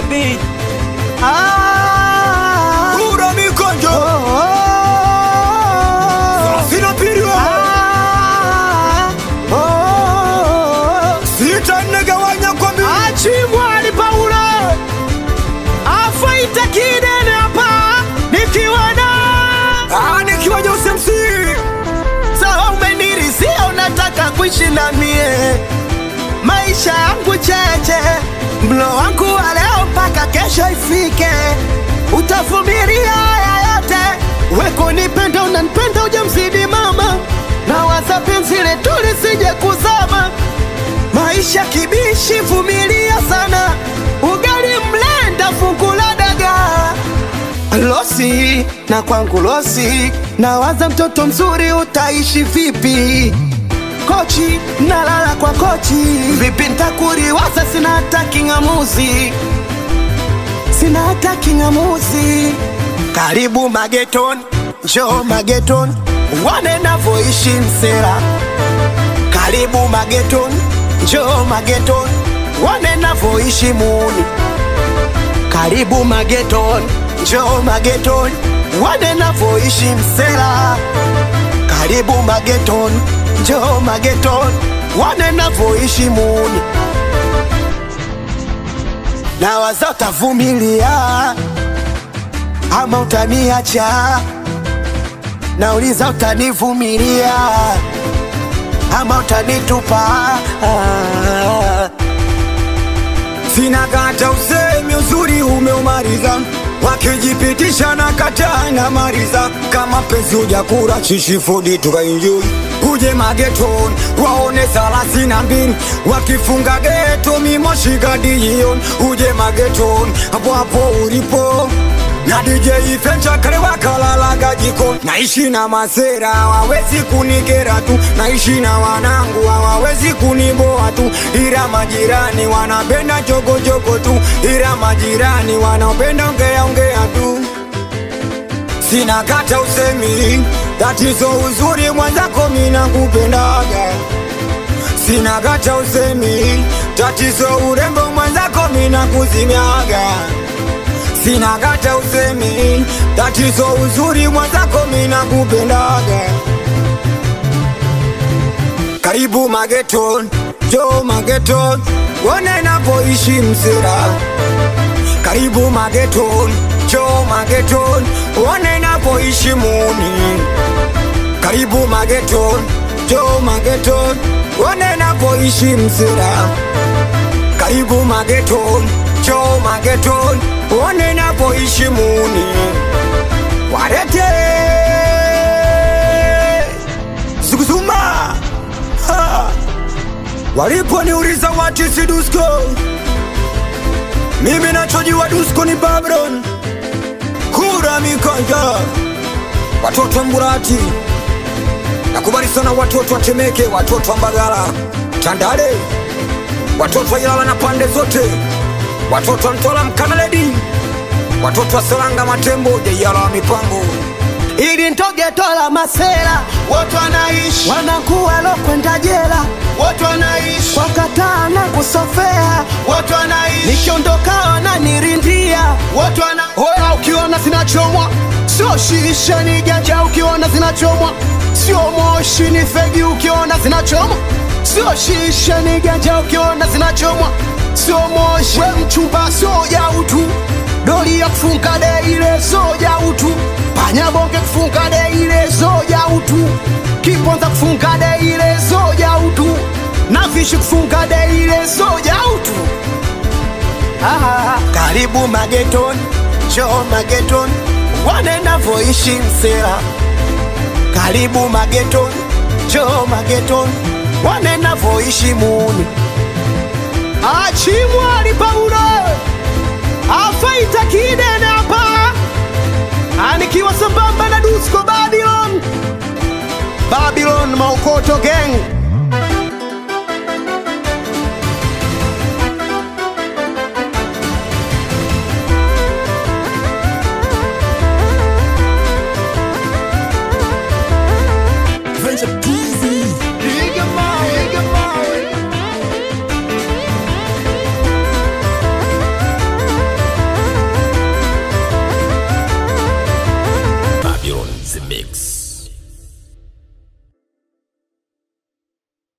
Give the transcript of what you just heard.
beat. Ah, Ura mikonjo oh, oh, Sina piriwa ah, oh, oh. Sita negawanya kwa mbili Achimwali Paulo afaita kidene hapa nikiwa na Ah, nikiwa Jose MC sawa, umenirisia unataka kuishi na mie maisha yangu cheche, mlo wangu wa leo mpaka kesho ifike, utavumilia haya yote, weko nipenda, unanipenda ujamzidi mama, na waza penzi letu lisije kuzama maisha kibishi, vumilia sana, ugali mlenda, fungu la dagaa losi na kwangu losi, nawaza mtoto mzuri utaishi vipi? Kochi nalala kwa kochi, vipi ntakuriwaza? Sina hata king'amuzi, sina hata king'amuzi. Karibu mageton, njoo mageton, wane navoishi msera. Karibu mageton, njoo mageton, wane navoishi muni karibu mageton, njoo mageton, wane navoishi msela. Karibu mageton, njoo mageton, wane navoishi muni. Na waza utavumilia ama utaniacha, nauliza utanivumilia ama utanitupa ah. Sina kata usemi uzuri umeumaliza wakijipitisha na kata na mariza kama penzi ujakura chishifudi tukaenjoy uje mageton waone thelathini na mbili wakifunga geto mimoshikadijion uje mageton hapo hapo ulipo na DJ Fencha kale wakalalaga jiko naishi na masera hawawezi kunikera tu naishi na wanangu hawawezi kuniboa tu ila majirani wanapenda jogojogo tu ila majirani wanapenda ongea ongea tu sina kata usemi tatizo uzuri mwenzako mina kupendaga sina kata usemi tatizo urembo mwenzako mina kuzimiaga sina kata usemi tatizo uzuri mwenzako mina kupendaga karibu mageton jo mageton wone napoishi msera karibu mageton jo mageton wone napoishi muni karibu mageton jo mageton wone napoishi msera karibu mageton jo mageton wone napoishi muni warete zuguzuma Ha! waliponiuliza wati si dusko mimi nachojiwa dusko ni babron kura mikanja watoto wa mburati nakubali sana watoto wa temeke watoto wa mbagala tandale watoto wa ilala na pande zote watoto wa mtola mkanaledi watoto wa Seranga Matembo, Jayala wa mipango ili ntogetola masela wote wanaishi wanakuwa lokwenda jela wote wanaishi wakataa na kusofea wote wanaishi nikiondoka wananirindia wote wana hoya ukiona zinachomwa sio shisha ni janja ukiona zinachomwa sio moshi ni fegi ukiona zinachomwa sio shisha ni ganja ukiona zinachomwa sio moshi we mchumba soja utu doli ya kufunga de ile soja utu panyabonge kufunga de ile soja utu kiponza kufunga de ile soja utu na vishi kufunga de ile soja utu ah, karibu mageton njoo mageton wane navoishi msera karibu mageton njoo mageton wane navoishi muni achimwali paulo afaita kidene hapa anikiwa sambamba na dusko babylon babylon maukoto gang